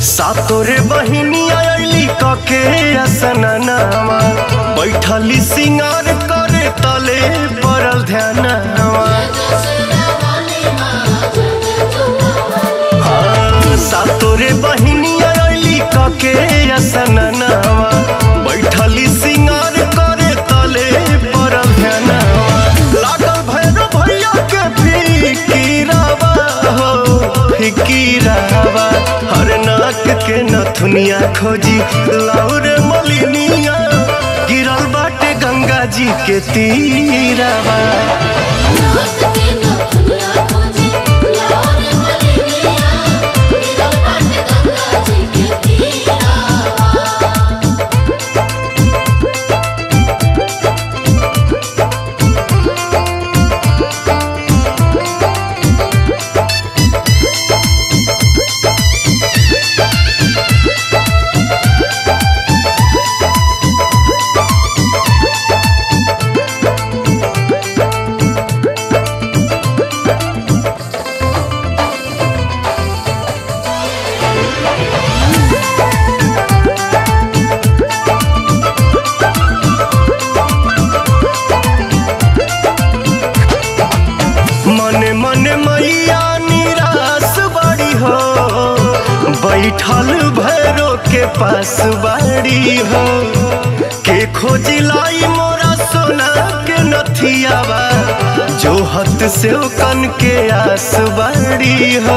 सातोरे बहिनिया अली कके असननावा बैठली सिंगार करे तले पड़ल ध्यानवा हाँ, सातोरे बहिनिया अली कके असननावा बैठली सिंगार करे तले पड़ल ध्यानवा लागल भैरव भैया के फिकीरावा हो फिकीरावा हर नाक के नथुनिया खोजी लाउर मलिनिया गिरल बाटे गंगा जी के तीरावा मने मने मैया निराश बड़ी हो बैठल भैरो के पास बाड़ी हो के खोजी लाई मोरा सोना के नथियावा जो हत से कन के आस बाड़ी हो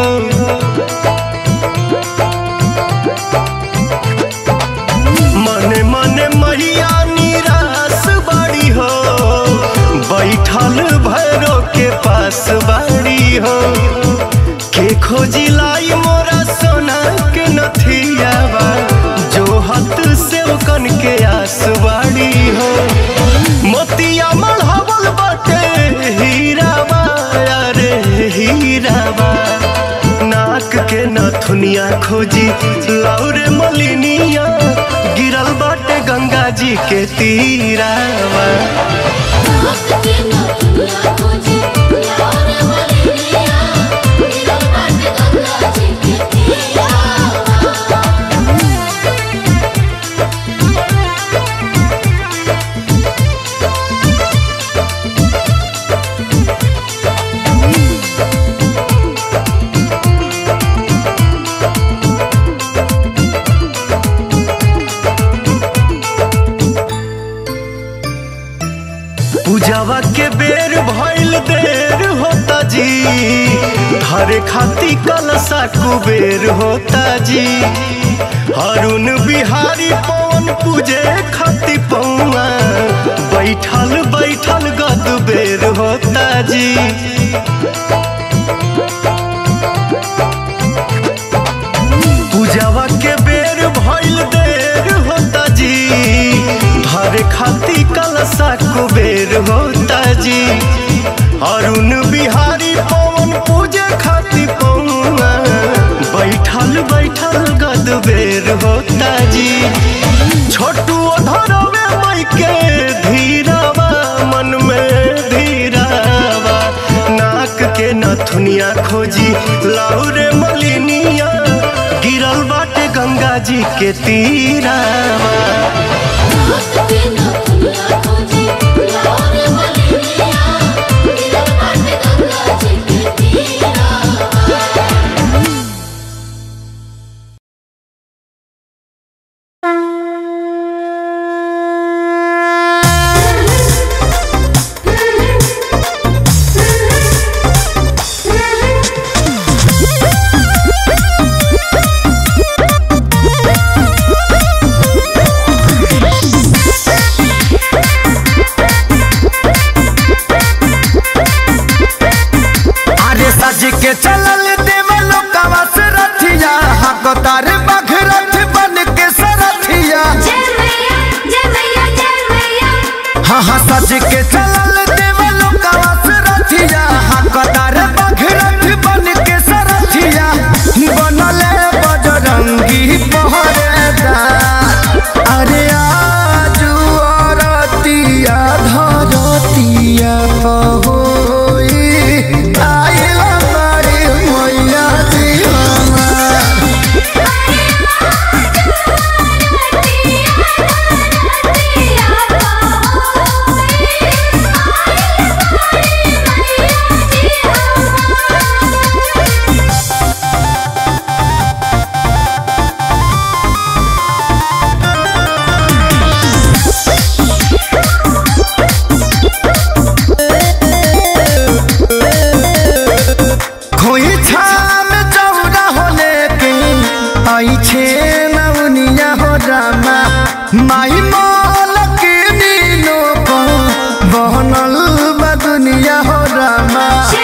मने मने मैया निराश बड़ी हो बैठल भैरो के पास बाड़ी हो के खोजी लाई मोरा सोना के नथियावा जो हत से कन के आस बाड़ी हो मोतिया मढ़ावल बाटे हीरावा अरे हीरावा नाक के नथुनिया खोजी लाउरे मलिनिया गिरल बाटे गंगा जी के तीरावा पूजावा के बेर भइल देर होता जी धरे खाती कलसा कुबेर होता जी अरुण बिहारी पवन पूजे खाती पौआ बैठल बैठल गद बेर होता जी पूजावा के बेर भइल देर होता जी धरे खाती कलसा कुबेर होता जी अरुण बिहारी पवन पूजे खाती पौआ बैठल बैठल गद बेर होता जी छोटू धरवे मई के धीरावा मन में धीरावा नाक के नथुनिया खोजी लाउरे मलिनिया गिरल बाटे गंगा जी के तीरावा अरे सज के चलल देवल कवस रथिया हकतार बघरथ बन के सरथिया हाँ हाँ सज के चलल देवल कवस रथिया हकतार बघरथ बन के सरथिया बनले बजरंगी पहरेदार अरे आजू अरतिया धरतिया पहोई आइला बारी मैया दी हमार नौनिया हो रामा माही मोल के नीनो को बहनल बा दुनिया हो रामा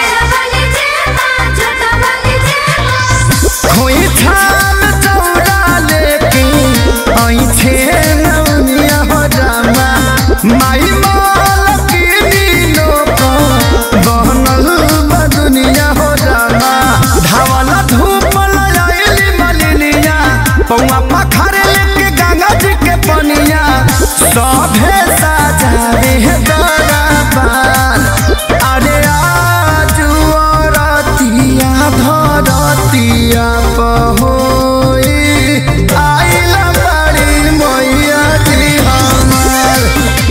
खोई छाल चौड़ा लेके आई छे नौनिया हो रामा माई मोल के नीनो को बहनल बा दुनिया हो रामा धावला धूप लयाली मलिनिया पौआ पखारे लेके गंगा जी के पनिया सभे साजावे है दरबार अरे आजू रतिया धरतिया पहोई आइला बड़ी मैया जी हमार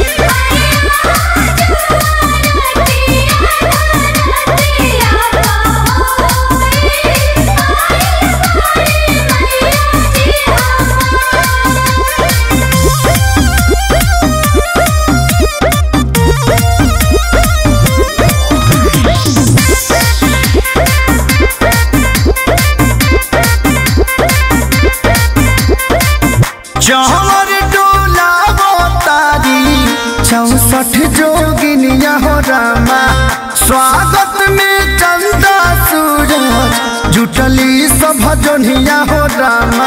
चहर डोला तारी चौसठ जोगिनिया हो रामा स्वागत में चंदा सूरज जुटली सब जोनिया हो रामा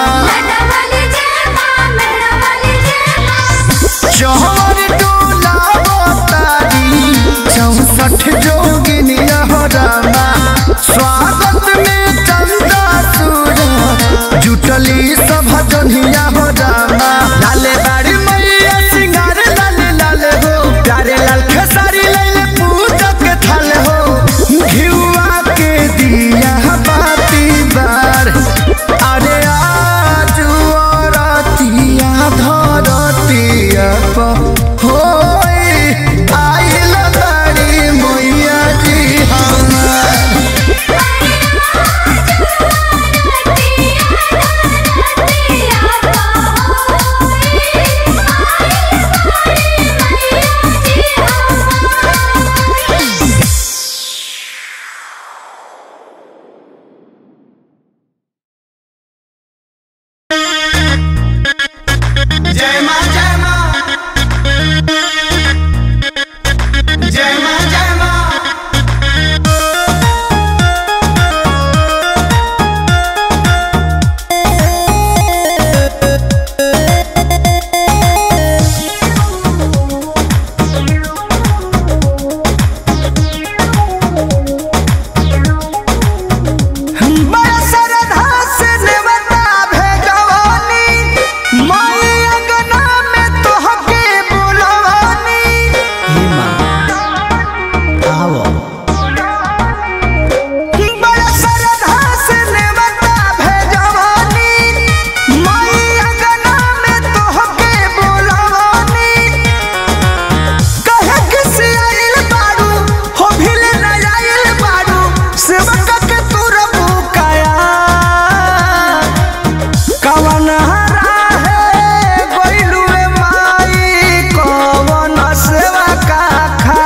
चहर डोला तारी चौसठ जोगिनिया हो रामा स्वागत में चंदा सूरज जुटली सब जोनिया हो रामा लाले बाड़ी मैया सिंगार लाले लाले हो प्यारे लाल खेसारी लाले पूजा के थाल हो घिउआ के दिया बाती बार अरे आजू रतिया धरतिया प होई आइल बाड़ी मैया जी हमार जय मां जय मां जय मां जय मां बड़ा श्रद्धा से नेवता भेजवानी माई अंगना में तोहके बुलवानी बड़ा श्रद्धा से नेवता भेजवानी माई अंगना में तोहके बुलवानी कहे किसी आइल बारू हो भिल न आइल बारू सेवक के तूर बुकाया कवन राहे गोइलुए माई कवन सेवा का खा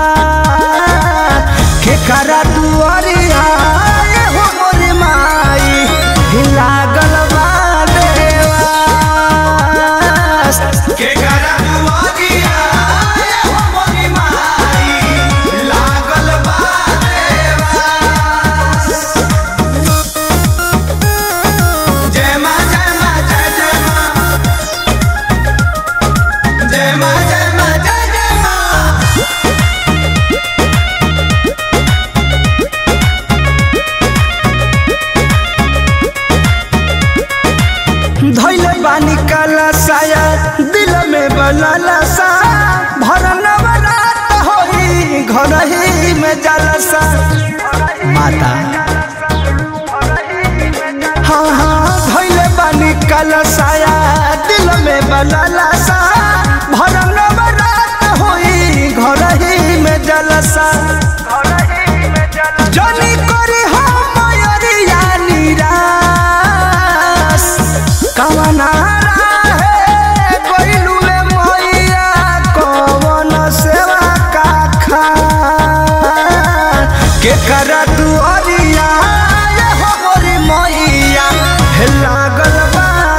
के करा दुआरिया ये हो मोरी माई लागल बा देवास के करा दुआरिया ये हो मोरी माई लागल बा देवास जय मां जय मां जय जय मां जय मां जय मां जय जय मां धैले बानी काला साया दिल में बनाला सा भरन रात होई घर ही में जलसा माता हाँ हाँ धैले बानी काला साया दिल में बनाला सा भरन रात होई घर ही में जलसा जनी करी हम मयरिया निराश कवना राहे कोइलुए मैया कवन सेवा का खा के करा दुआरिया ये हो मोरी मैया हे लागल बा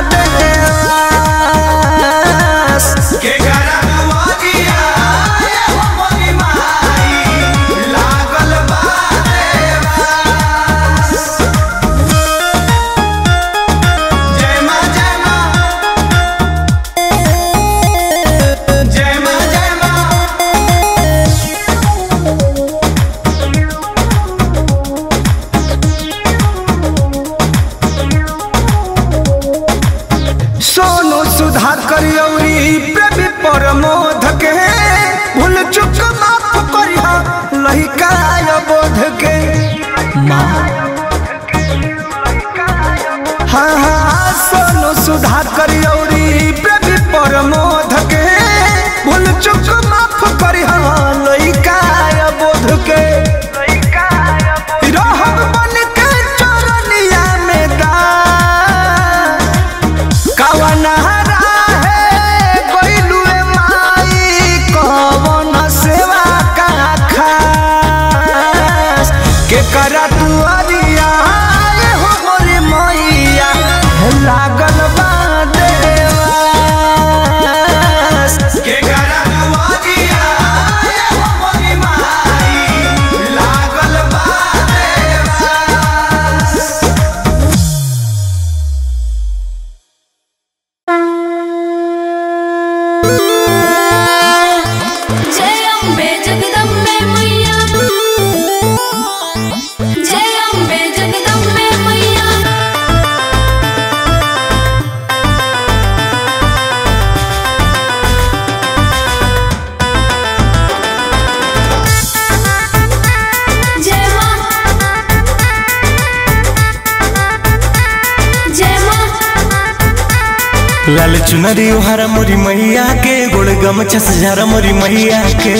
लाल चुनरी हरा मोरी मैया के गोड़ गमछा से झारा मोरी मैया के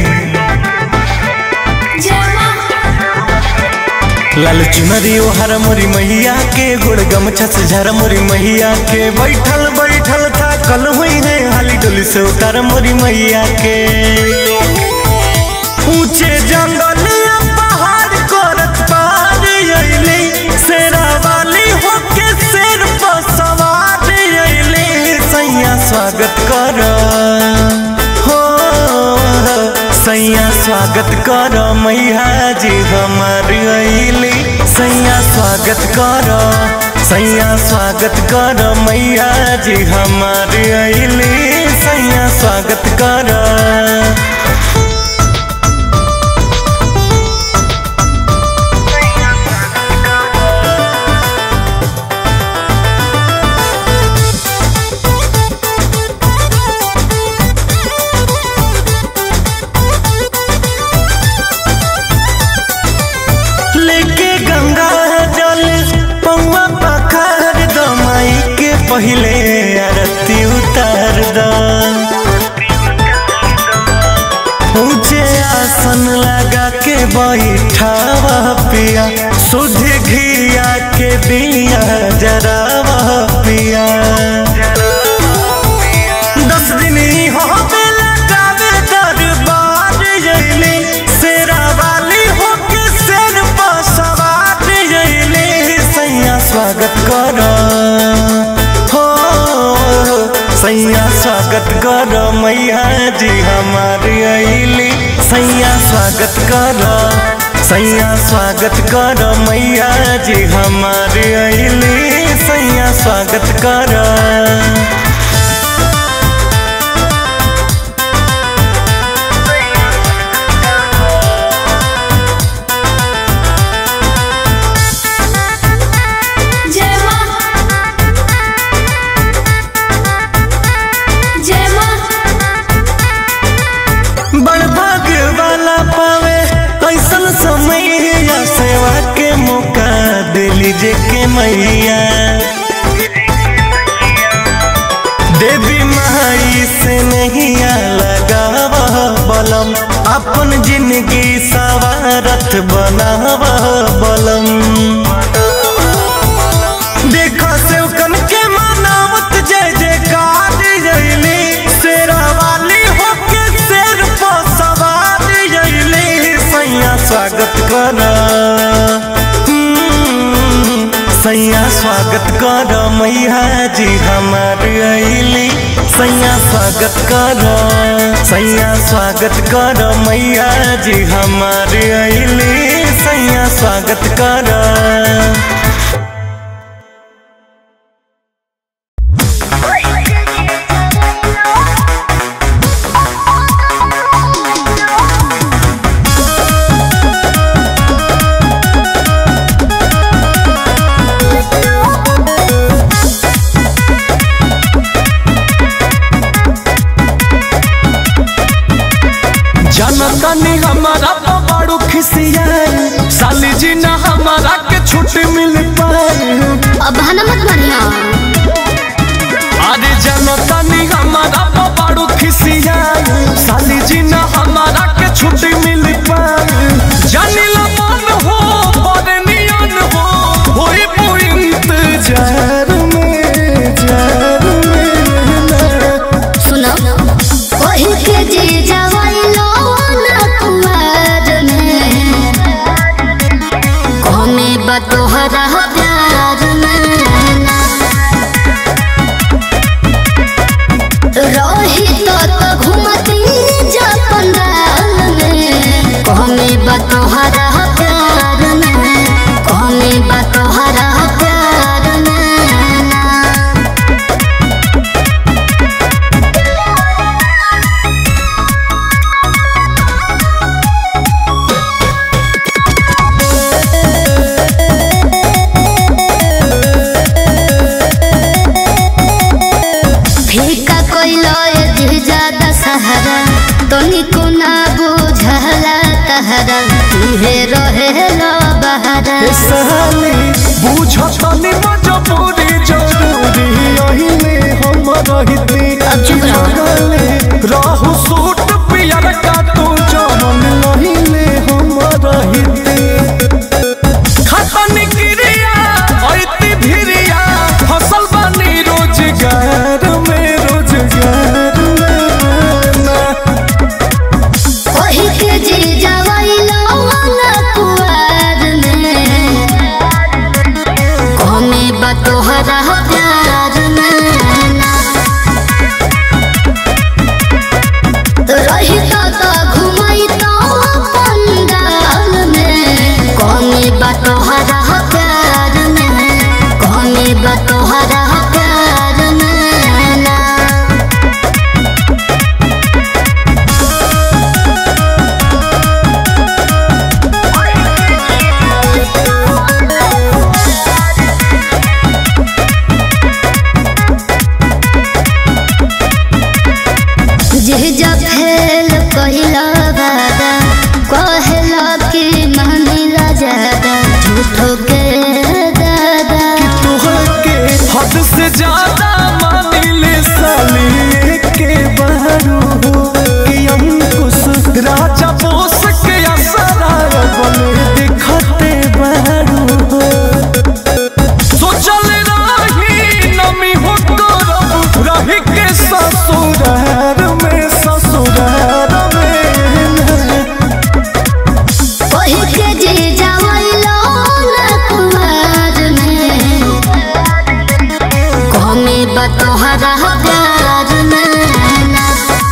लाल चुनरी हरा मोरी मैया के गोड़ गमछा से झारा मोरी मैया के बैठल बैठल था कल हुई है हाली डोली से उतार मोरी मैया के ऊंचे जंगल या पहाड़ करत पार अइली शेरा वाली होके शेर पर सवार अइली सैया स्वागत कर हो सैया स्वागत कर मैया जी हमार अइली सैया स्वागत कर सैया स्वागत कर मैया जी हमार अइली सैया स्वागत कर लेके गंगा जल पौआ पखार द माई के पहले आरती उतार द ऊंचे आसन लगा के बैठावा पिया सुध घिया के बिया जरावा पिया दस दिन ही हो बेला गावे दरबार जइली शेरा वाली होके शेर पर सवार जइली सैया स्वागत कर हो सैया स्वागत कर मैया जी हमार अइली सैया स्वागत कर सैया स्वागत कर मैया जी हमार अइली सैया स्वागत कर जय मां जय मां बड़ भाग्य वाला पावे ऐसन समय या सेवा के मौका दिली जे के मैया देवी माई से नहीं लगाव बलम अपन जिंदगी सवारत बनाव बलम देखा से कन के मनावत जय जयकार जइली शेरा वाली होके शेर पर सवार जइली सैया स्वागत कर सैया स्वागत कर मैया जी हमार अइली सैया स्वागत कर सैया स्वागत कर मैया जी हमार अइली सैया स्वागत कर जनतनी हमारा तो बड़ू खिसियाई साली जी ना हमारा के छुट्टी मिल पाए अब बहाना मत मारिया अरे जनतनी हमारा तो बड़ू खिसियाई साली जी ना हमारा के छुट्टी मिल पाए जानी लो मन हो बड़े नियन हो होई पू इंतजार में जार में ना सुनो वही के जे जवाई लो ना कुमार में कमे बतोहरा प्यार में ना रही तो तो घूमती जा पंडाल में कमे बतोहरा प्यार में कमे बतोहरा प्यार में ना फीका कोइलो ये ज्यादा सहारा तनिको ना बुझला तहरा तुहे रहे लो बहारा साली बुझतनी मजबूरी जरूरी अहिले हम जीजा फेल कहिला वादा कहला कि मानिला ज्यादा झूठो के दादा तोहके हद से ज्यादा मानिले साली के बहरू कि अंकुश राजा बोस के असरा बने दिखते बहरू सोचल रही नमी हो करब रही के ससुरार में ससुरार में ओही के जीजा वैलो ना कुमार में कमी बतोहरा प्यार में ना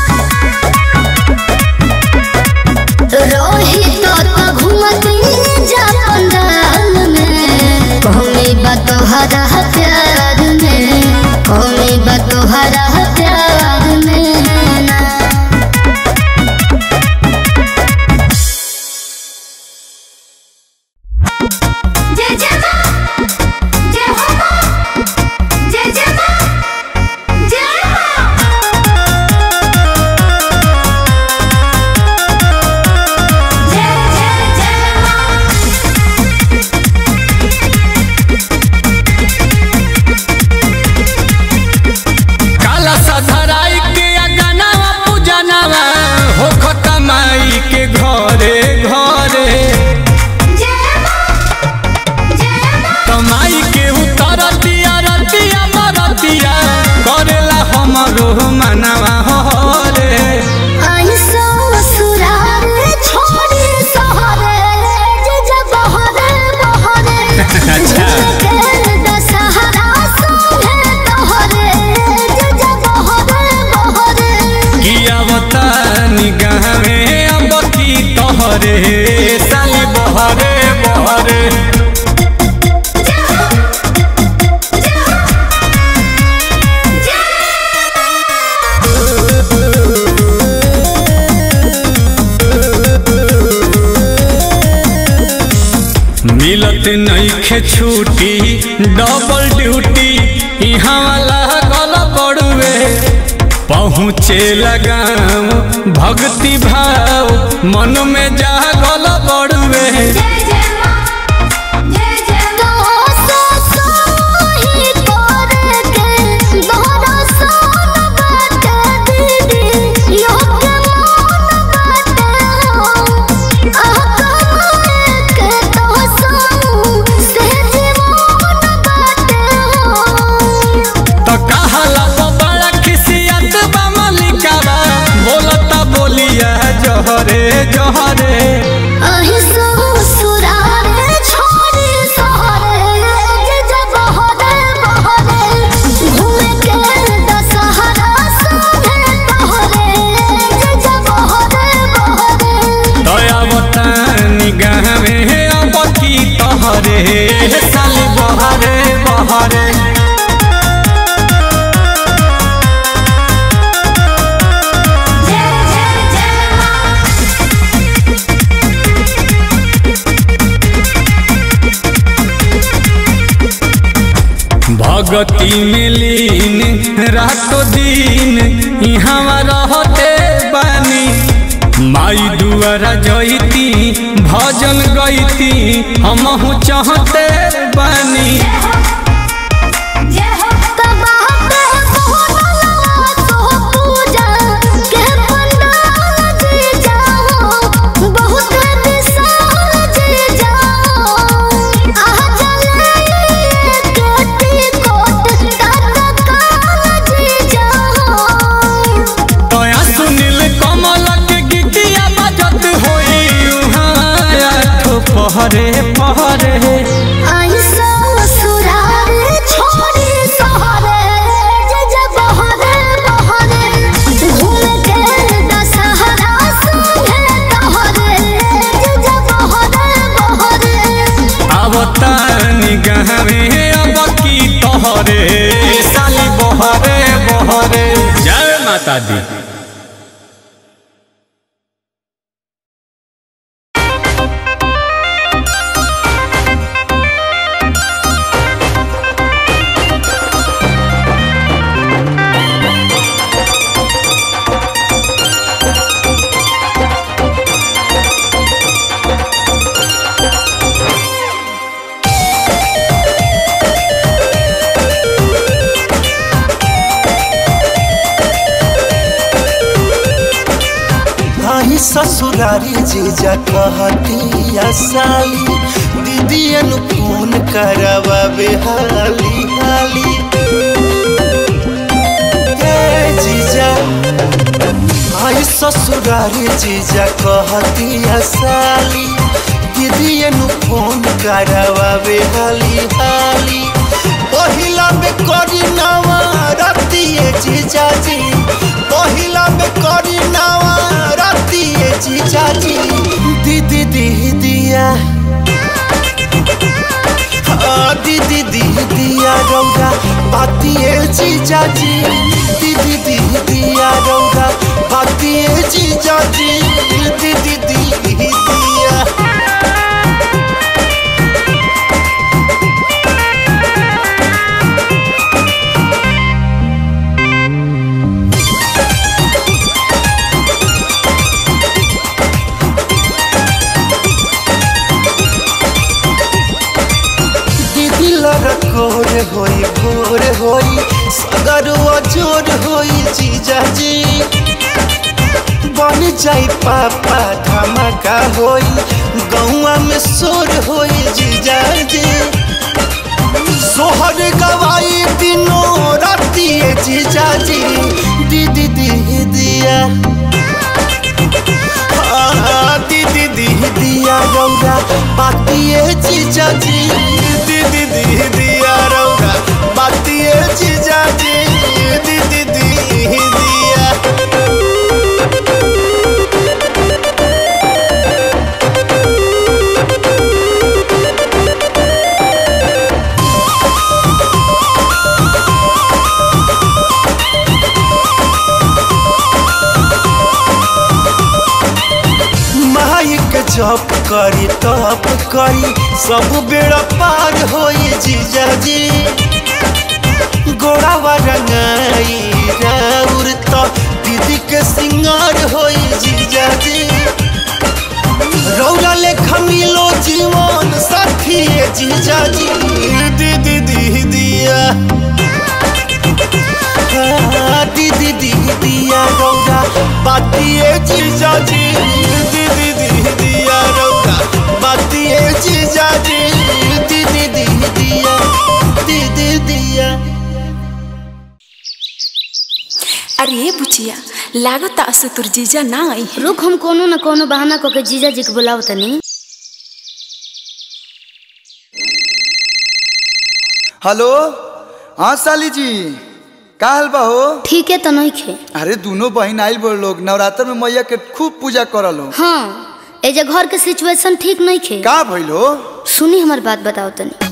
रोहित तो घूमती जा पंडाल में कमी बतोहरा प्यार में कमी बतोहरा प्यार में ना जय जय मां जय हो मां जय जय मां जय मां जय जय जय मां काला सधराई के अगनावा पूजनावा हो खतमाई के घरे घरे जय मां जय मां कमाई के उतर दिया रतिया मरतिया करेला हमरो मनावा हो रे आई ससुराल छोड़ी सहरे जे जे बहरे बहरे अच्छा। के दशहरा संगे तोहरे जे जे बहरे बहरे किया बता निगाह में अब की तोहरे साली बहरे बहरे मिलत नईखे छुट्टी डबल ड्यूटी यहाँ वाला गल पड़ुए पहुँचे लगाम भक्ति भाव मन में जा गल पड़ुए जय जय मां जय जय तो ससुही करे के दोहरा सन बाटे दीदी यो के मन बाटे हो आह के तो सऊ से जीवन बाटे हो तो कहला तो बड़ा खिसियत बा मलिकावा बोलता बोलिया जहरे जहरे अहि ससुराल छोड़ी सहरे जे जे बहरे बहरे घूमे के दशहरा संगे तोहरे जे जे बहरे बहरे दया बता निगाह में अब की तोहरे साली बहरे बहरे जय जय जय मां भगती में लीन रातो दिन यहाँ रहते बानी माई दुआरा जईती भजन गईती हमहू चाहते बानी जय हो तबाह पे मोहनवा तो पूजा के पंडाल जी जाओ बहुत विशाल जी जाओ आ जले केटी कोट तत्काल जी जाओ तया सुनील कमल के गीतिया बजत होई उहाँ आठो पहरे पहरे आई ससुराल छोड़ी सहरे जे जे बहरे बहरे घूम के दशहरा संगे तोहरे जे जे बहरे बहरे आवता निगाह में अब की तोहरे साली बहरे बहरे जय माता दी जय ससुरारी जीजा कहतिया साली दीदियन फोन करवावे हाली हाली ए जीजा आई ससुरारी जीजा कहतिया साली दीदियन फोन करवावे हाली हाली पहिला में करी नवा रतिए जीजा जी पहिला में करी नवा रतिए जीजा जी दीदी दीदिया हाँ, दीदी दीदिया रौदा बातिए जीजा जी दीदी दीदिया रौदा बातिए जीजा जी दीदी दीदिया दीदी लड़कोर होई भोर होई सगरुआ जोर होई जीजा जी बन जाई पापा धमाका होई गौआ में शोर होई जीजा जी सोहर गवाई दिनों रातिए जीजा जी दीदी दीदिया हाँ, दीदी दीदिया रौरा बातिए जीजा जी दीदी दीदिया रौरा बातिए जीजा जी दीदी दीदिया माइक जप करी तप करी सब बेड़ा पार होई जीजा जी गोड़ावा रंगाई राउर तो दीदी के सिंगार होई जीजा जी रौरा लेखा मिलो जीवन साथी जीजा जी दीदी दीदिया हाँ, दीदी दीदिया रौरा बातिए जीजा जी दीदी दीदिया रौरा बातिए जीजा जी दीदी दीदिया दीदी दिया अरे बुचिया लागत असु तुर जीजा ना आई है रुक हम कोनो न कोनो बहाना कऽ के जीजा जी के बुलाव तनी हेलो हाँ साली जी का हाल बा हो ठीक है तो नहीं खे अरे दोनों बहन आइल बोल लोग नवरात्र में मैया के खूब पूजा करल हो हाँ ए जे घर के सिचुएशन ठीक नहीं खे का भइल हो सुनी हमार बात बताओ तनी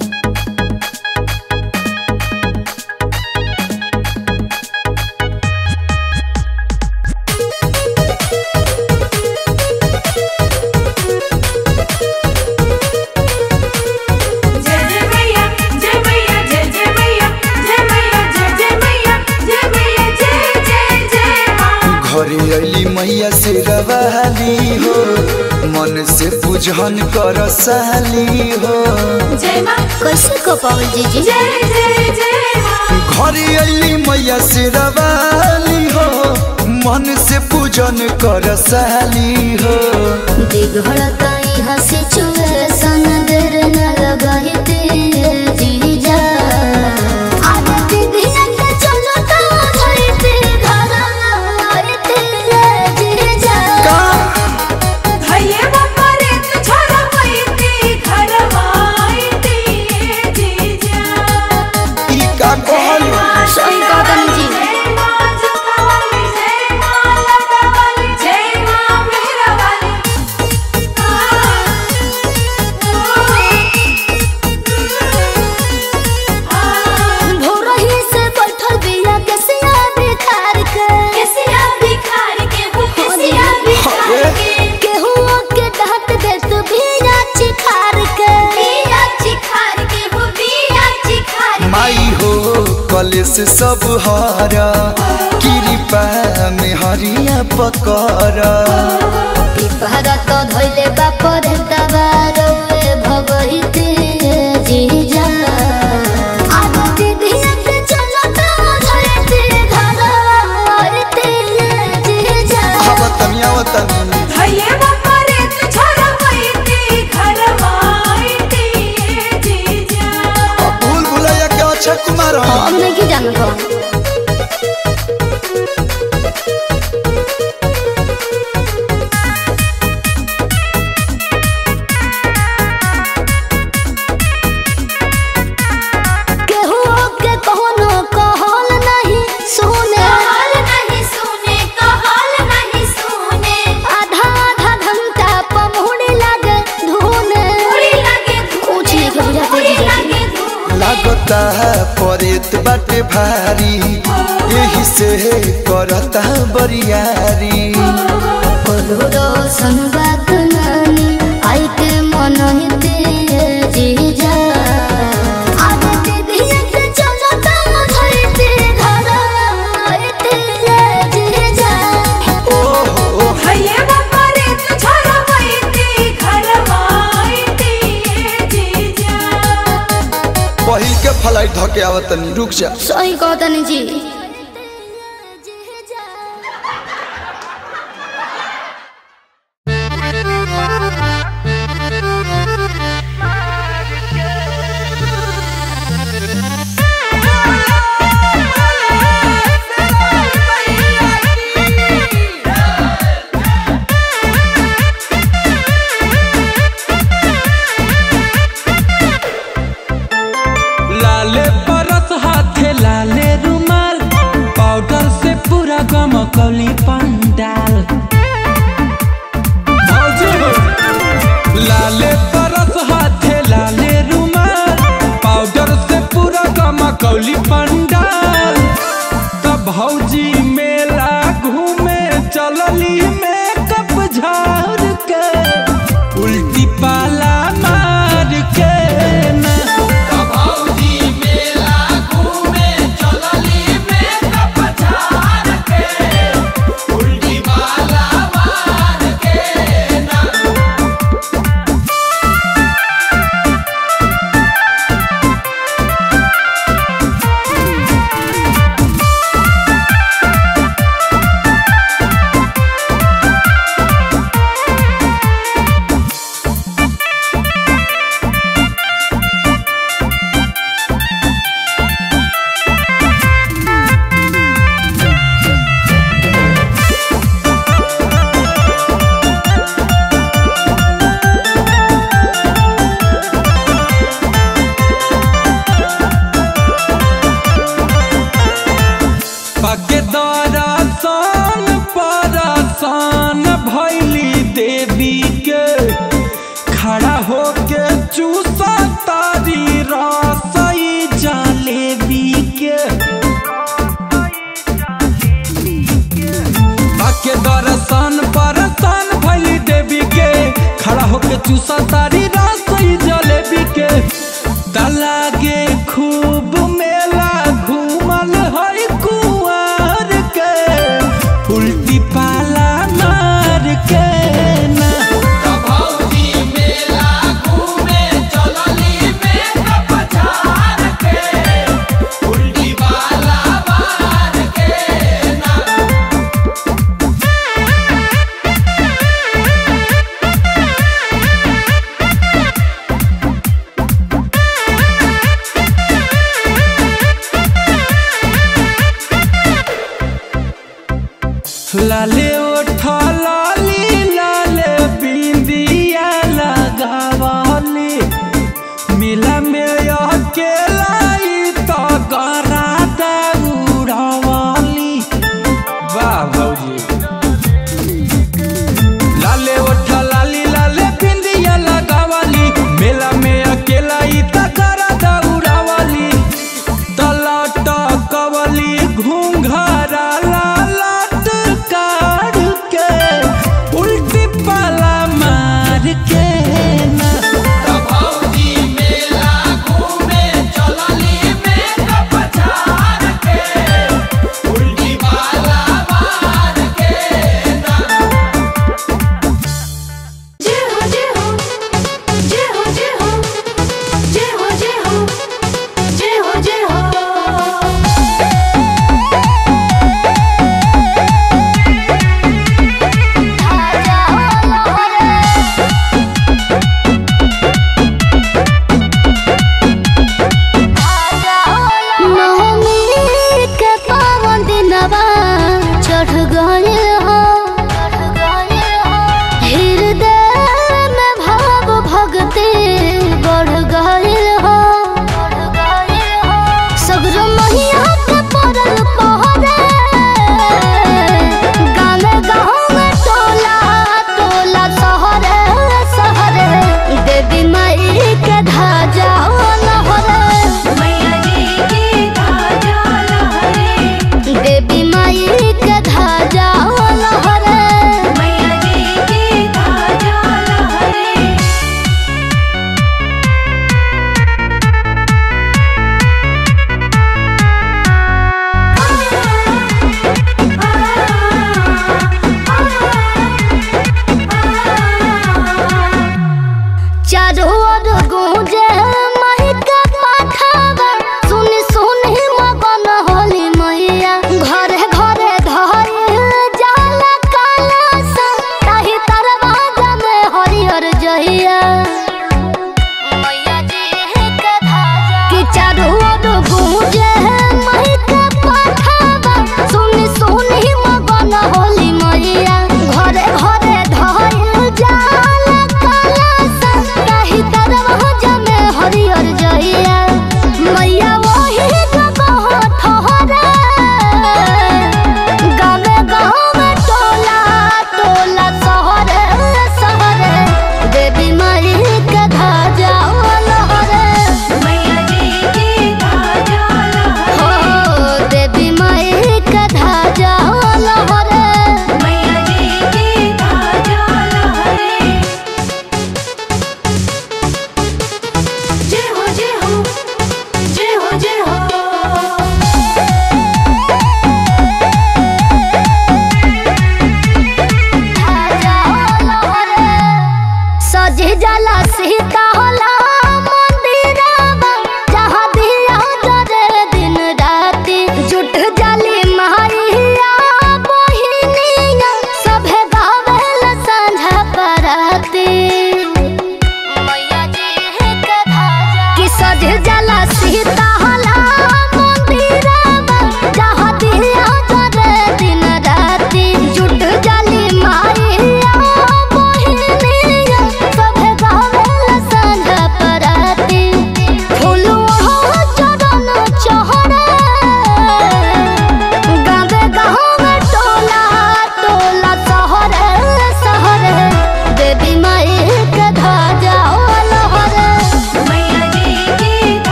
जय जय मैया जय मैया जय जय मैया जय मैया जय जय मैया जय मैया जय जय जय माँ घरे अली मैया से रवाली हो मन से पूजन कर साली हो जय माँ कैसे कह पावल जीजी जय जय जय माँ घरे अली मैया से रवाली हो मन से पूजन कर साली हो बिगड़ता यहाँ सिचुएशन देर न लगाई तेरे जीजा आगे दीदिया के चलो तो धरती घर न तेरे जीजा भैया बाबा रे तू छोड़ा पैती घर माईती ये जीजा ई का कहलू सही कहा तनी जी जय माँ जूता वाली जय माँ लता वाली जय माँ मेहरा वाली भोरही से बैठल बिया के सिया बिखार के केसिया बिखार के वो केसिया बिखार के केहू के डांट दे तू बिया चिखार के बिया चिखार के वो बिया चिखार के माई हो कलेस सब हारा कृपा में हरिया पकड़ा पिपहरा तो धोइले बापर तबारो भगहिते जीजा आगो दीदिया के चलो तो धरती घर आरती जीजा आवतनी आवतनी भैया परेत बाटे भारी यही से करता बरियारी करोड़ो संबात नानी आई के मन हिते जीजा आगे दीदी के चलो तम धरते घर आते जीजा ओहो भैया बाबा रे तू छोरा वैती घरवाईती जीजा पहिल के फ्लाइट धके आवत तनी रुक जा सही कहतनी जी लाले परस हाथे लाले रुमाल पाउडर से पूरा गम कौली पंडाल लाले परस हाथे लाले रुमाल पाउडर से पूरा गम कौली पंडाल तब भौजी मेला घूमे चलली में कप झाड़ के उल्टी पाला मार के ना पके दरसन परसन भैली देवी के खड़ा होके चूसा तारी रसई जलेबी के पके दरसन परसन भैली देवी के खड़ा होके चूसा तारी रसई जलेबी के तलागे खूब मेला घूमल है कुआर के उल्टी पाला मार के ना लाले ओठ लाली लाले बिंदिया लगावली मिला में अकेलाई तो गरा दौड़ावली वाह भौजी लाले ओठ लाली लाले बिंदिया लगावली मेला में अकेलाई तो गरा दौड़ावली तलट कवली घूंघरा लालट काढ़ के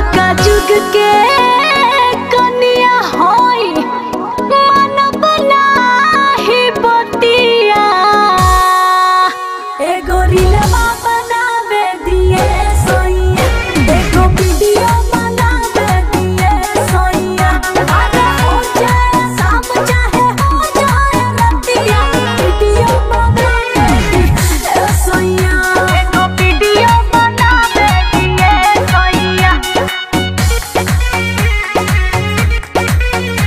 का जुग के कनिया होई मन बनाही बतिया एगो रीलवा बनावे दिए सोइया एगो वीडियो बनावे दिए सोइया अरे हो जाए शाम चाहे हो जाए रतिया वीडियो बनावे दिए सोइया एगो वीडियो बनावे दिए सोइया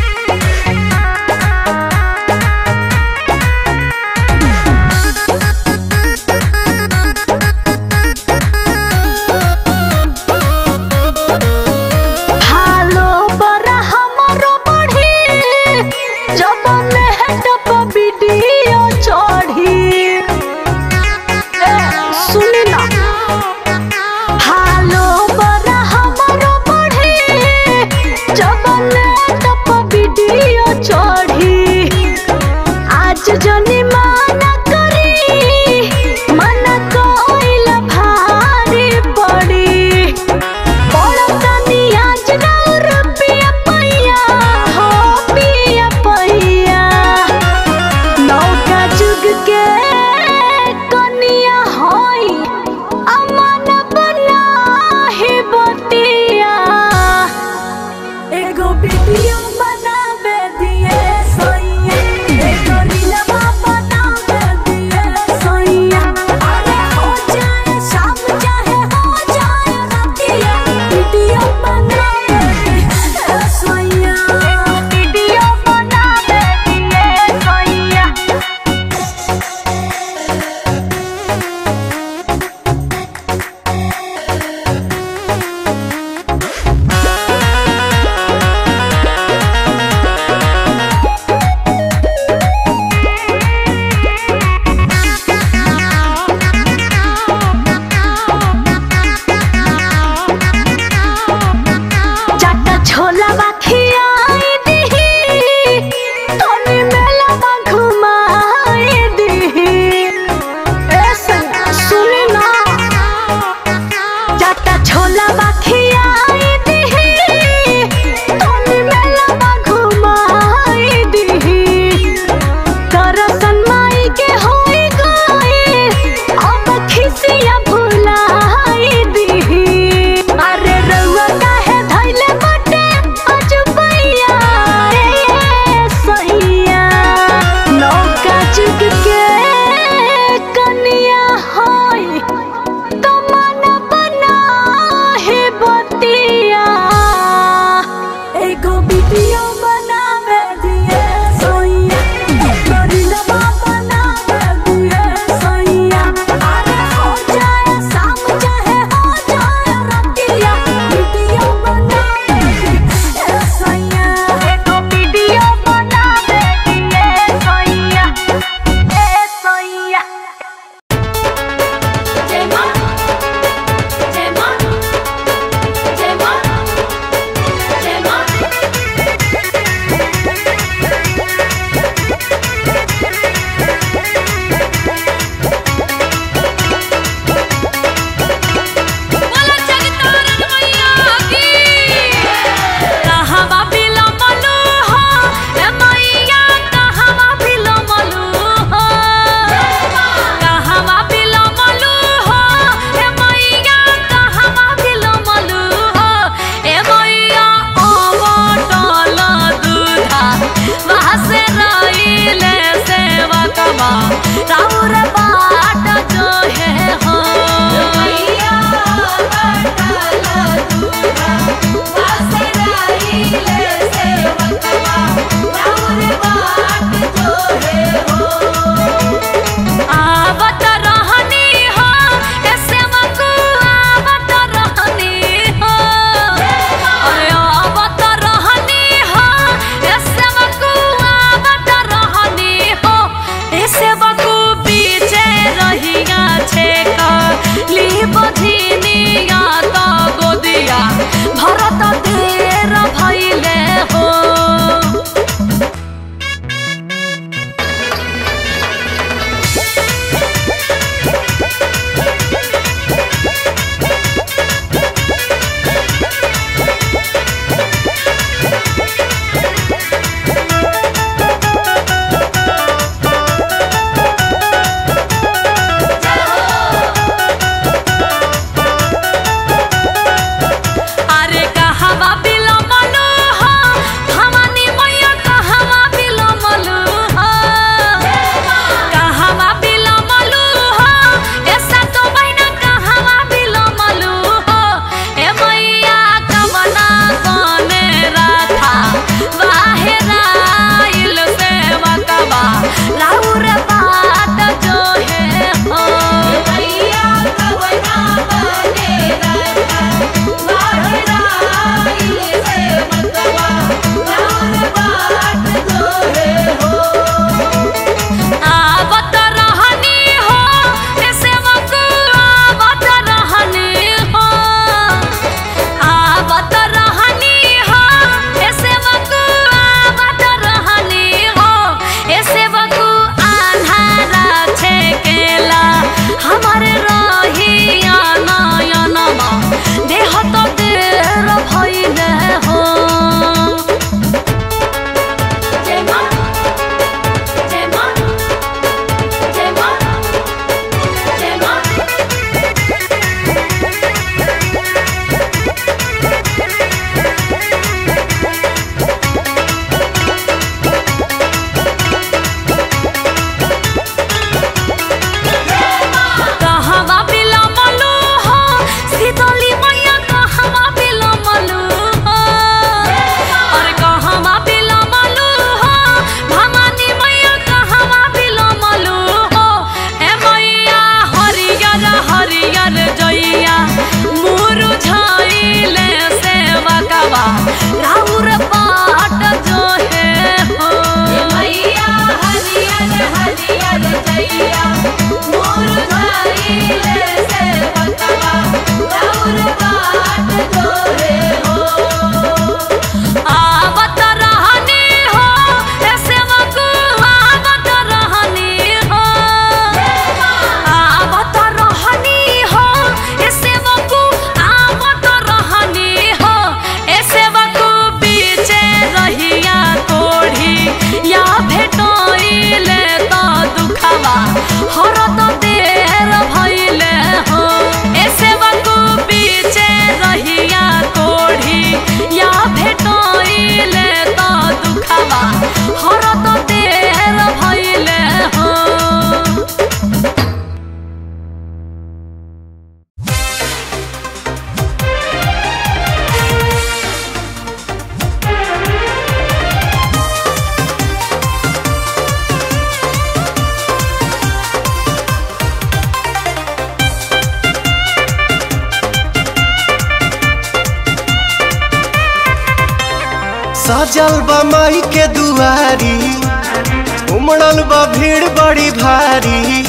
सजल बा माई के दुआरी उमड़ल बा भीड़ बड़ी भारी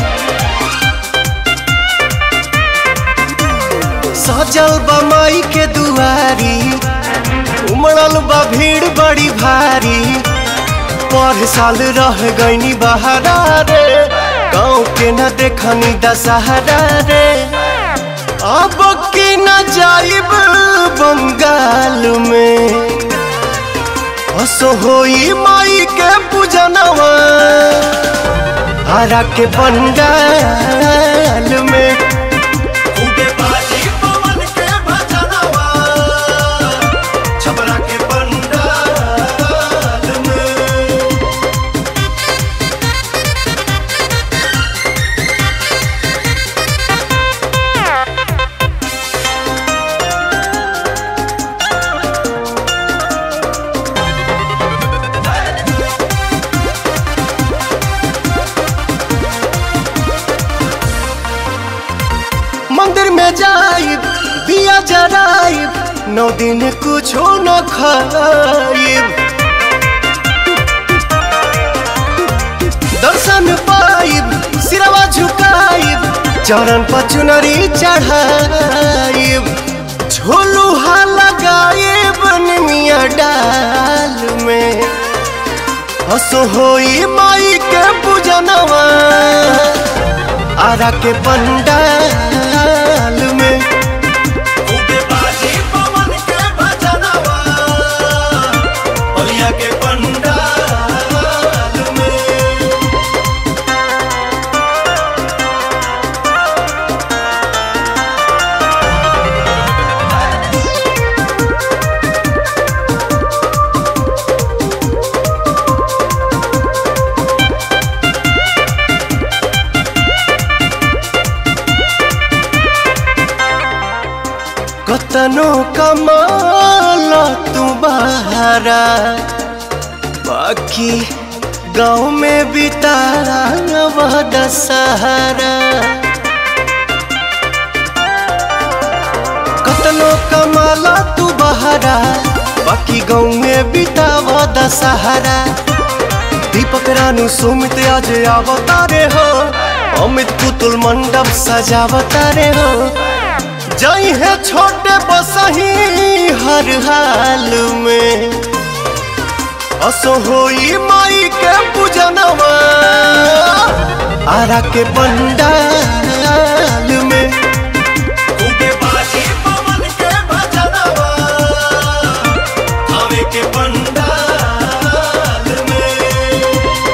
सजल बा माई के दुआरी उमड़ल बा भीड़ बड़ी भारी पर साल रह गईनी बहारा रे गाँव के न देखनी दशहरा रे अब की न जाइब बंगाल में हसो होई माई के पूजनवा हरा के पंडाल में खूबे बाजी पवन के भजनवा छपरा के पंडाल में मंदिर में जाइब दिया जराइब नौ दिन कुछो न खाइब दर्शन पाइब सिरवा झुकाइब चरण पर चुनरी चढ़ाइब झोलुहा लगाइब निमिया डाल में हसो होई माई के पूजनवा आरा के पंडाल में खूबे बाजी पवन के भजनवा बलिया के पंडाल में कतनो कमाल तू बहारा बाकी गाँव में बितारा वह दशहरा कतनो कमाला तू बहारा बाकी गाँव में बितावा दशहरा दीपक रानू सुमित आज अवतारे हो अमित पुतुल मंडप सजावतारे हो जई है छोटे बसही हर हाल में असो होई माई के पूजनवा आरा के पंडाल में खूबे बाजी पवन के भजनवा आवे के पंडाल में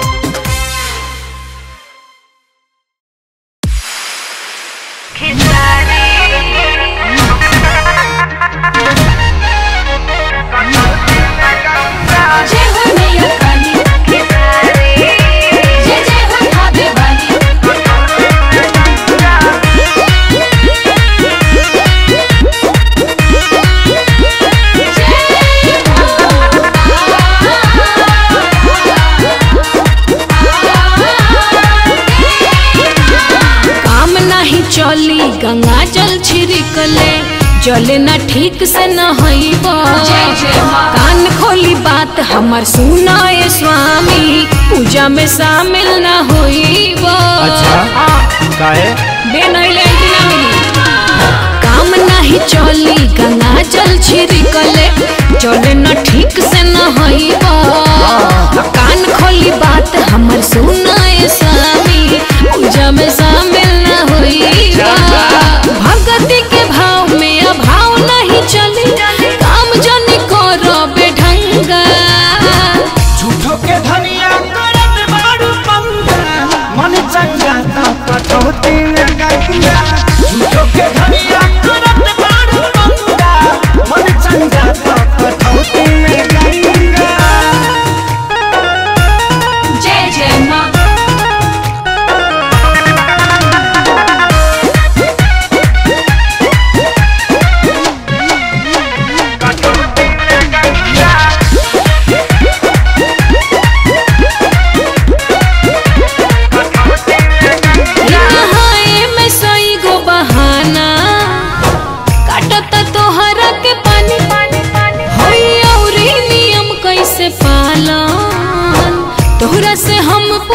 जय हो मैया काली जय जय हो भाभी वाली काम नहीं चली गंगा जल छिड़कले जले न ठीक से न हईब कान खोली बात हमर सुनाए स्वामी पूजा में शामिल न होईब काहे बेनैले ना मिली काम नहीं चली गंगा जल छिड़कले चले न ठीक से न हईब कान खोली बात हमर सुनाए स्वामी पूजा में शामिल न होईब भगति के भाव में अभाव नहीं चली काम जन करो बेढंगा झूठो के धनिया करत बाड़ू पंगा मन चंगा तो कटौती में गंगा झूठो के धनिया करत बाड़ू पंगा मन चंगा तो कटौती में गंगा जय जय माँ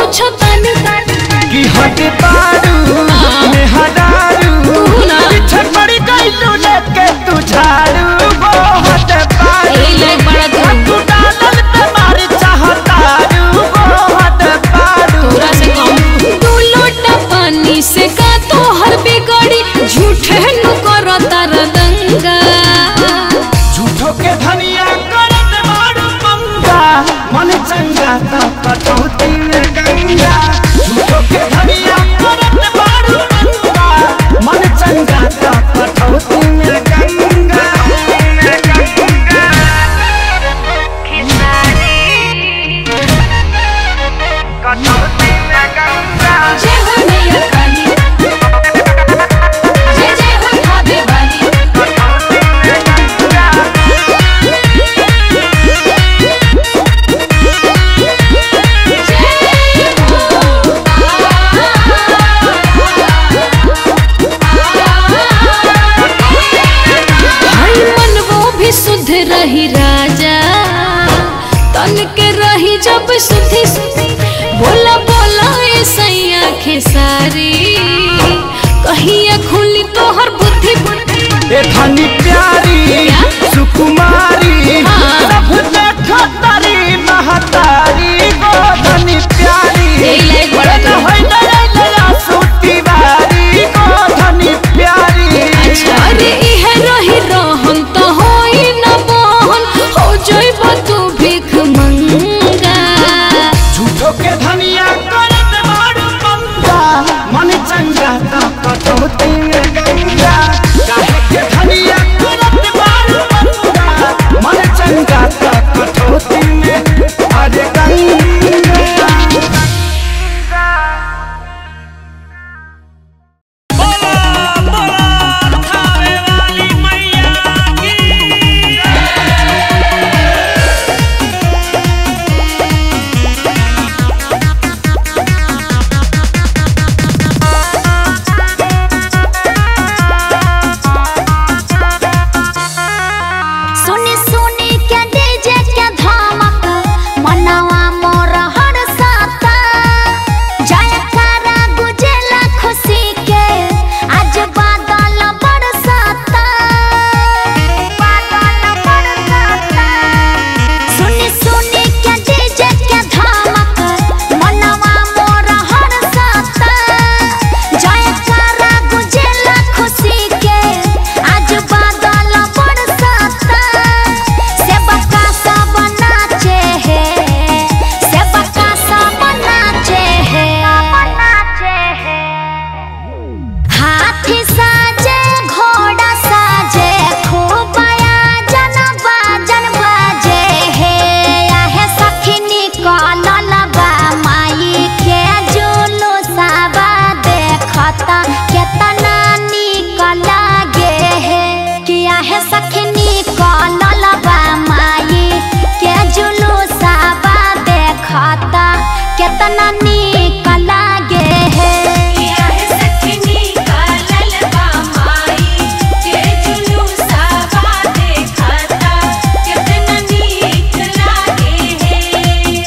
पूछो तानी कि हट बारू में हदारू तू ना। पीछे पड़ी गई तू लेके तू झाड़ू वो हट बारू यही लायक बड़ा तू तू डालल पे मारी चाहतारू वो हट बारू तोरा से कम दू लोटा पानी से का तो हर बिगड़ी झूठे नु करो तार दंगा झूठो के धनिया करत मारू पंगा मन चंगा तो कटौती में गंगा झूठो के धनिया करत मारू पंगा मन चंगा तो कटौती में गंगा कटौती में गंगा जय हो मैया काली जय जय हो भाभी वाली हर मन वो भी शुद्ध रही राजा तन के रही जब सुधी बोला बोला ए सैया खेसारी कहिया खुली तोहर बुद्धि ए धनी प्यारी क्या? सुकुमारी हाँ। सब देखो तारी महतारी गो धनी प्यारी यही लायक बड़ा न तू। होई नया नया सूती बारी गो धनी प्यारी अच्छा अरे इहे रही रहन तो होई न बहन हो जइब तू भीख मंगा झूठो के धनिया करत मारू पंगा मन चंगा तो कटौती में गंगा काहे के धनिया करत मारू पंगा मन चंगा तो कटौती में अरे गंगा सुनी सुनी के डीजे के धमक मनवा मोर हर साता जयकारा गुजेला खुशी के आज बादल बरसाता बादल बरसाता सुनी सुनी के डीजे के धमक मनवा मोर हर साता जयकारा गुजेला खुशी के आज बादल बरसाता सेवका सब नाचे है सेवका सब नाचे है नाचे है हाथी साजे घोड़ा साजे खूब आयोजन बाजन बाजे हे आहे सखिनी कलल बा माई के जुलूसवा देखता केतना नीक लागे हे कि आहे सखिनी कलल बा माई के जुलूसवा देखता केतना नीक लागे हे किया है सखनी का ललबा माई के जुलूसवा देखता कितना नीक लागे है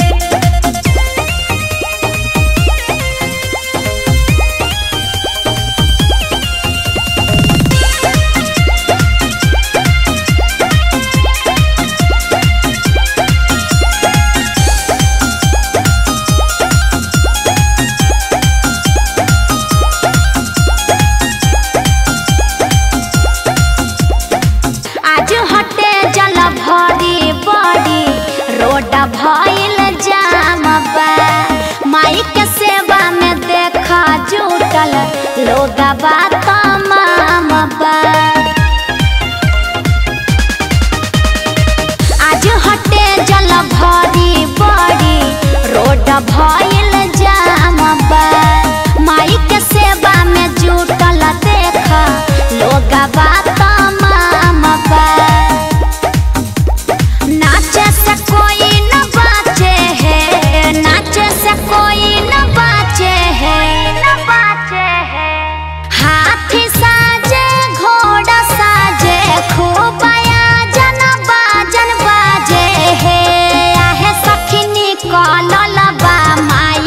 आज हटे जल भरी बड़ी रोड भइल जाम बा माई के सेवा में देखा जुटल लोग बा तमाम बा आज हटे जल भरी बड़ी रोड भइल जाम बा माई के सेवा में जुटल देखा लोग बा तमाम बा नाचे से कोई न बाचे है नाचे से कोई न बाचे है न बाचे है हाथी साजे घोड़ा साजे खूब आयोजन बाजन बाजे हे आहे सखिनी कलल बा माई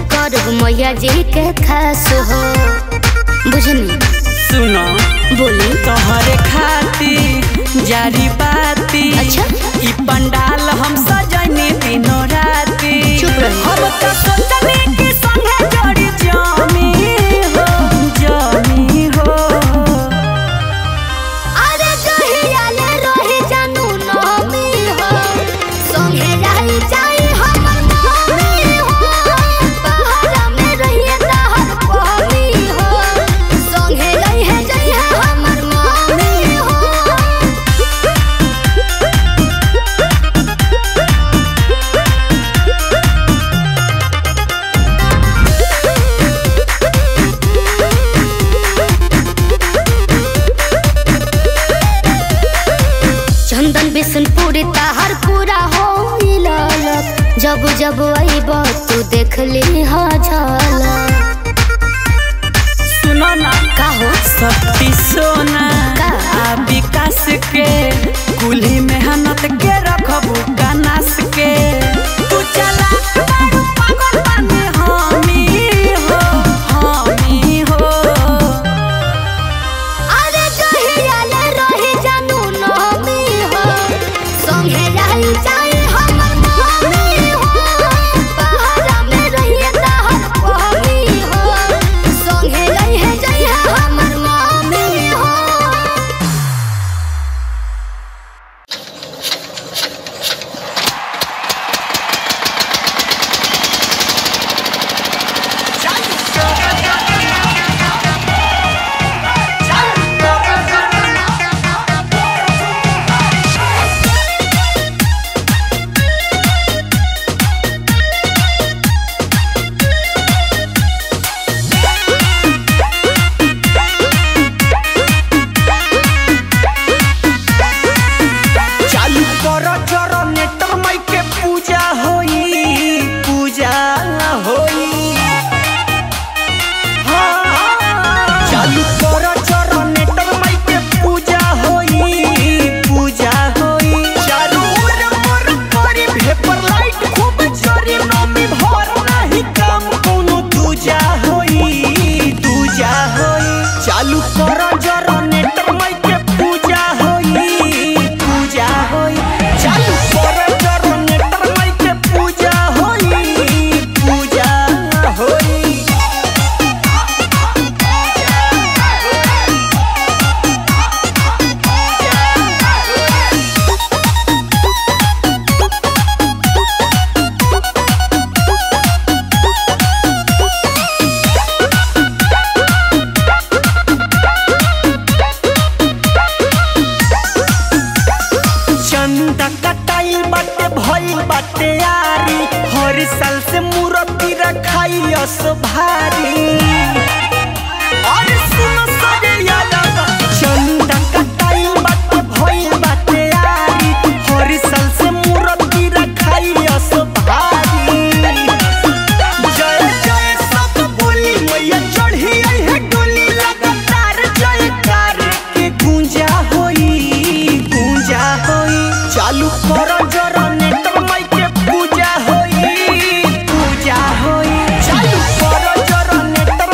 करब मैया जी के खास हो बुझनी सुनो बोली तोहरे खातिर जारी बाती अच्छा। ई पंडाल हम सजनी दिनो राती चुप रही। हम तो सोचनी कि संगे जोड़ी जामी हो जामी हो अरे कहिया ले रही जानू नमी हो संगे रही जाई हमर मम्मी हो पहाड़ा में रहिए तहर पहमी हो संगे रही जाई हमर मम्मी हो चंदन बिशनपुरी ताहर पूरा हो ललक जब जब अइब तू देख ली हा झलक सुनो ना का हो शक्ति सोना का? आ विकास के कुल्ही मेहनत के रखबू कनास के तू चला पागल बने हामी हो हामी हो अरे कहिया ले रही जानू नमी हो संगे रही जाई हमर मम्मी हो पहाड़ा में रहिए तहर पहमी हो संगे रही जाई हमर मम्मी हो चालू कर जनरेटर माई के पूजा होई पूजा होई हाँ। चालू कर जनरेटर माई के पूजा होई पूजा होई चारू ओर मोर करी भेपर लाइट खूब जरी नमी भर नाही काम कोनो दूजा होई दूजा होई चालू कर जनरेटर माई के पूजा होई पूजा होई चालू कर जनरेटर माई के पूजा होई पूजा होई चंदा कटाई बाटे भइल बाटे यारी हर साल से मूर्ति रखाई अस भारी और सुनो सजे यादव चंदा कटाई बाटे भइल बाटे यारी हर साल से मूर्ति रखाई अस भारी जय जय सब बोली मैया चढ़ी आई है डोली लगातार जयकार के गूंजा होई गूंजा होई चालू कर जनरेटर माई के पूजा होई पूजा होई चालू कर जनरेटर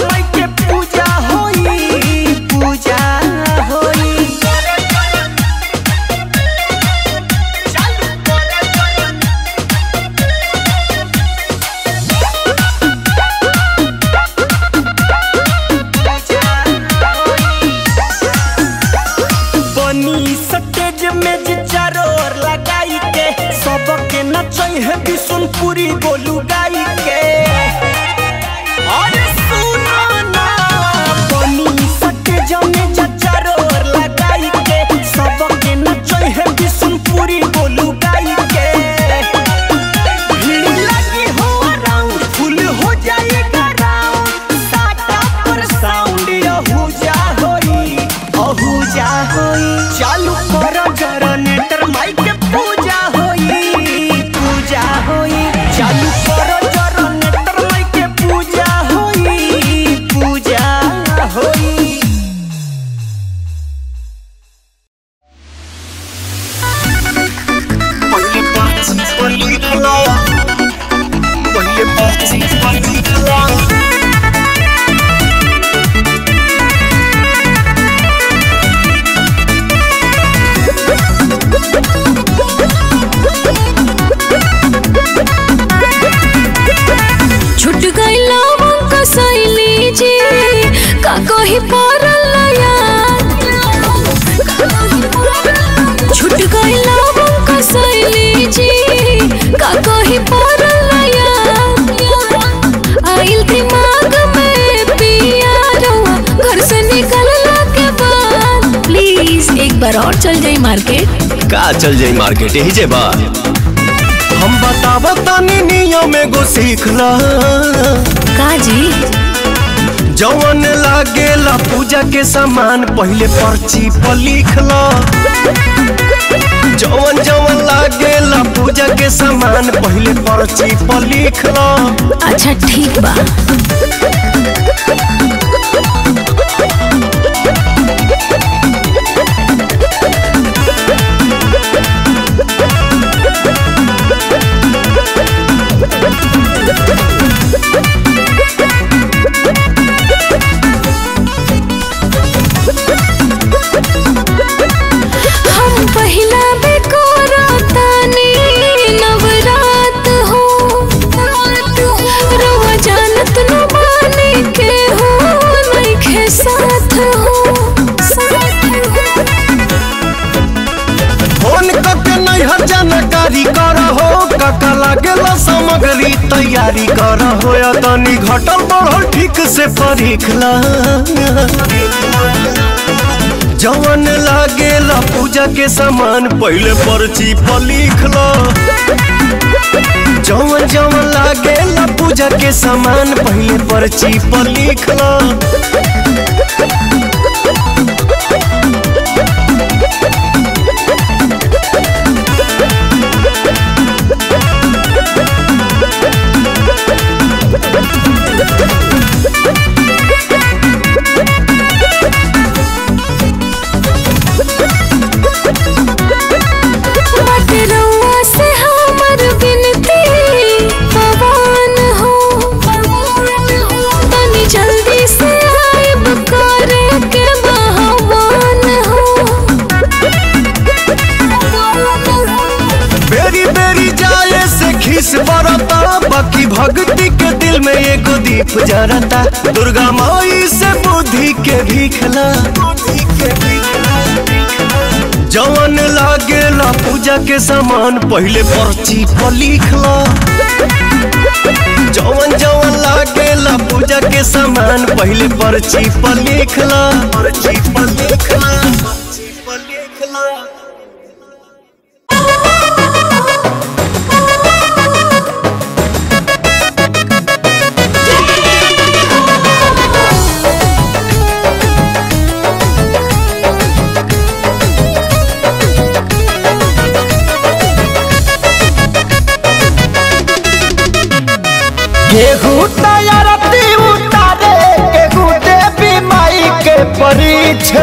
कहीं पड़ल याद छूट गई लवंग का शैली जी का कहीं पड़ल याद आइल दिमाग में पिया रहुआ घर से निकलला के बाद प्लीज एक बार और चल जाई मार्केट का चल जाई मार्केट यही जे बा हम बतावा तानी नियम एगो सीख ला का जी जवन लागेला पूजा के सामान पहले पर्ची पर लिख ला जवन जवन लागेला पूजा के सामान पहले पर्ची पर लिख ला अच्छा ठीक बा हम पहिला बेकोरा तानी नवरात हो रवा जानत न माने के हो नइखे साथ हो फोन करके नैहर जानकारी कर हो काका लागेला सामग्री तैयारी कर हो या तनी घटल बढ़ल ठीक से परीख ला जवन लागेला पूजा के सामान पहले पर्ची पर लिख ला जवन जवन लागेला पूजा के सामान पहले पर्ची पर लिख ला बात रउआ से हमर बिनती पवन हो तनी जल्दी से आइब करे के बहवान हो बेरी बेरी जाए से खीस बरता बाकी भक्ति के दिल में एगो दीप जरता दुर्गा माई से बुद्धि के भीखला जवन लागेला पूजा के सामान पहले पर्ची पर लिखला जवन जवन लागेला पूजा के सामान पहले पर्ची पर लिखला पर्ची पर लिखला पर्ची पर लिखला गेहूं तैयारती उतारे गेहूं देवी माई के परीछे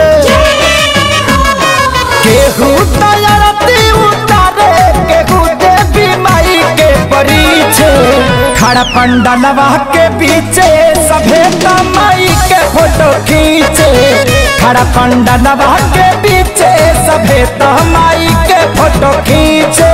गेहूं तैयारती उतारे गेहूं देवी माई के परीछे खड़ा पंडलवा के पीछे सभे माई के फोटो खींचे खड़ा पंडलवा के पीछे सभे माई के फोटो खींचे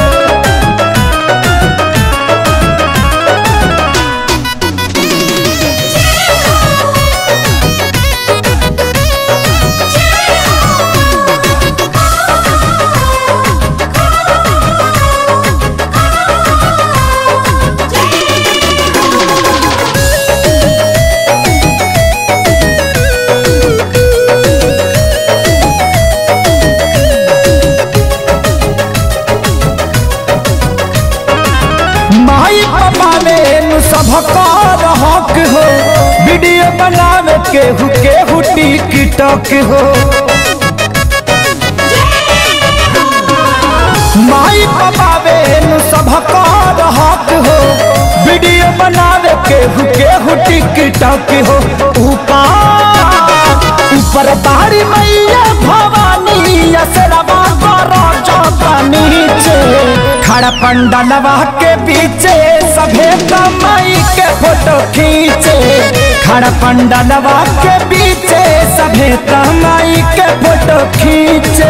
माई पपावे नु सबका हक हो वीडियो बनावे केहू केहू टिकटॉक हो माई पपावे नु सबका हक हो वीडियो बनावे केहू केहू टिकटॉक हो ऊपर ऊपर बारी मैया भवानी असरवा करो चौका नीचे खड़ा पंडलवा के पीछे सभे माई के फोटो खींचे खड़ा पंडलवा के पीछे सभे माई के फोटो खींचे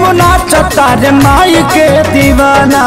नाचता रे माई के दीवाना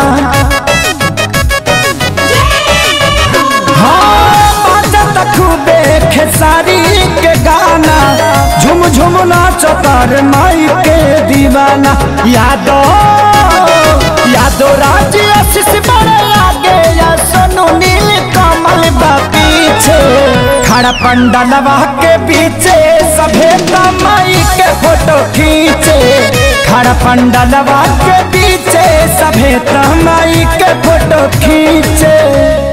हाँ बाजत खूबे खेसारी के गाना झुम झुम नाचता रे माई के दीवाना यादो यादो राज आशीष बड़े आगे या सोनू नील कमल बा पीछे खड़ा पंडलवा के पीछे सभे माई के फोटो खींचे खड़ा पंडलवा के पीछे सभे माई के फोटो खींचे